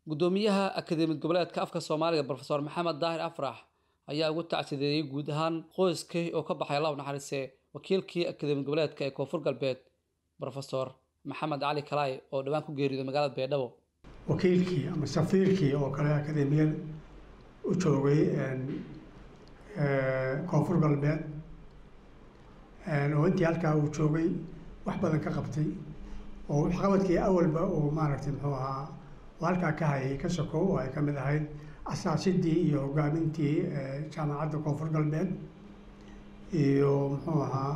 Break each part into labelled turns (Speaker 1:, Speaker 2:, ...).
Speaker 1: gudoomiyaha akademiyad goboleedka afka soomaaliga brofesor maxamed daahir afrax ayaa ugu tacsideeyey guud ahaan qoyskii oo ka baxay allah u naxariise wakiilkii akademiyad goboleedka ee koonfur galbeed brofesor maxamed cali kalaay oo dhowaan ku geeriyooday magaalada beedhabo
Speaker 2: wakiilkii ama safiirkii oo kale akademiyad u joogay koonfur galbeed oo intii halkaa uu joogay wax badan ka qabtay oo waxqabadkii awalba uu maaragtay muxuu ahaa oo halkaa ka hayay ka sokow oo ay ka mid ahayd asaasidii iyo hogaamintii jaamacadda koonfur galbeed iyo muxuu ahaa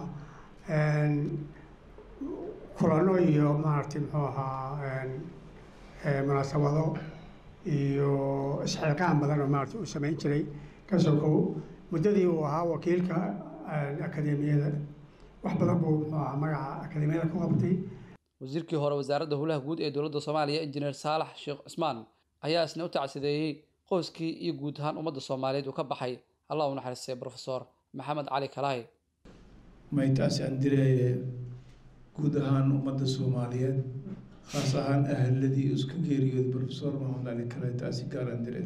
Speaker 2: kulano iyo maaragtay muxuu ahaa munaasabado iyo isxilqaan badan oo maaragtay uu samayn jiray ka sokow muddadii uu ahaa wakiilka akademiyada wax badan buu muxuu ahaa magaca akademiyada ku qabtay
Speaker 1: wasiirkii hore wasaaradda howlaha guud ee dowladda soomaaliya injineer saalax sheekh cismaan ayaa isna u tacsideeyey qoyskii iyo guud ahaan ummadda soomaaliyeed uu ka baxay allah u naxariistay brofesor maxamed cali kalaay
Speaker 3: maytaasi aan direeye guud ahaan ummadda soomaaliyeed khaas ahaan ahaladii iska geeriyooday brofesor maxamed cali kalaay taasi gaar aan diree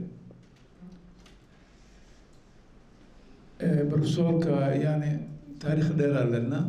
Speaker 3: brofesorka yani taariikh dheeraa lena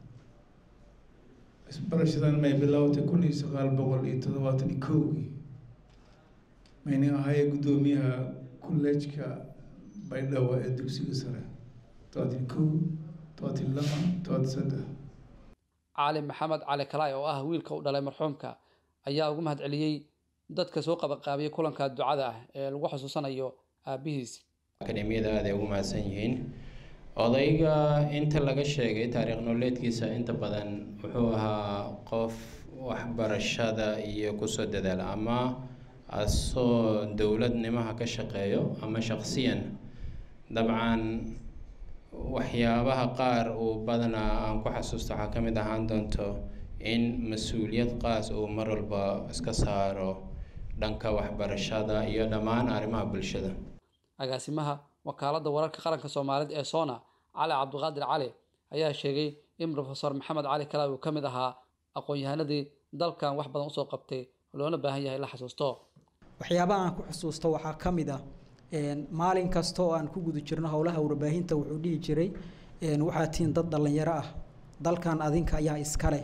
Speaker 3: isbarashadan may bilowtay kun iyo sagaal boqol iyo toddobaatan iyo kowgii mayna ahaaye guddoomiyaha collejka baydhabo ee dugsiga sare todobaatan kow todobaatan laba todobaatan saddex
Speaker 1: cali maxamed cali kalaay oo ah wiilka u dhalay marxuumka ayaa ugu mahad celiyey dadka soo qabaqaabiyay kulanka ducada ah ee lagu xusuusanayo aabihiis
Speaker 4: akademiyada aad ay ugu mahadsan yihiin odayga inta laga sheegay taariikh nololeedkiisa inta badan wuxuu ahaa qof waxbarashada iyo kusoo dadaala ama asoo dowladnimaha ka shaqeeyo ama shaqsiyan dabcan waxyaabaha qaar uu badanaa aan ku xasuusto waxaa ka mid ahaan doonto in mas-uuliyad qaas uu mar walba iska saaro dhanka waxbarashada iyo dhammaan arrimaha bulshada
Speaker 1: agaasimaha wakaaladda wararka qaranka soomaaliyeed ee sona cali cabdiqaadir cali ayaa sheegay in brofesor maxamed cali kalaay uu ka mid ahaa aqoon-yahanadii dalkan wax badan usoo qabtay loona baahan yahay la xasuusto
Speaker 5: waxyaabaha aan ku xusuusto waxaa ka mid ah maalin kasta oo aan ku guda jirno howlaha warbaahinta wuxuu dhihi jiray waxaa tihiin dad dhallinyaro ah dalkan adinka ayaa iskale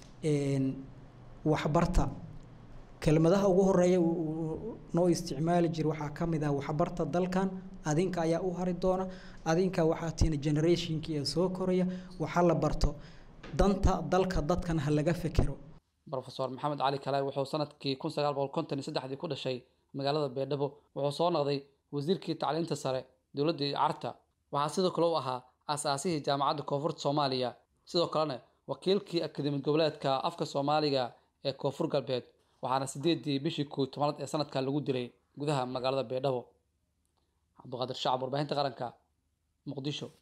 Speaker 5: waxbarta kelmadaha ugu horeeya noo isticmaali jira waxaa ka mid ah waxbarta dalkan adinka ayaa u hari doona adinka waxaa tihiin generationkii ee soo koraya waxa la barto danta dalka dadkan ha laga fekero
Speaker 1: brofesor maxamed cali kalaay wuxuu sanadkii kun sagaal boqol konton iyo saddexdii ku dhashay magaalada beedhabo wuxuu soo noqday wasiirkii tacliinta sare dowladdii carta waxaa sidoo kale u ahaa aasaasihii jaamacadda koonfurta soomaaliya sidoo kalena wakiilkii akademiyad goboleedka afka soomaaliga ee koonfur galbeed waxaana sideedii bishii koo tobanaad ee sanadka lagu dilay gudaha magaalada beedhabo cabdiqaadir shacab warbaahinta qaranka muqdisho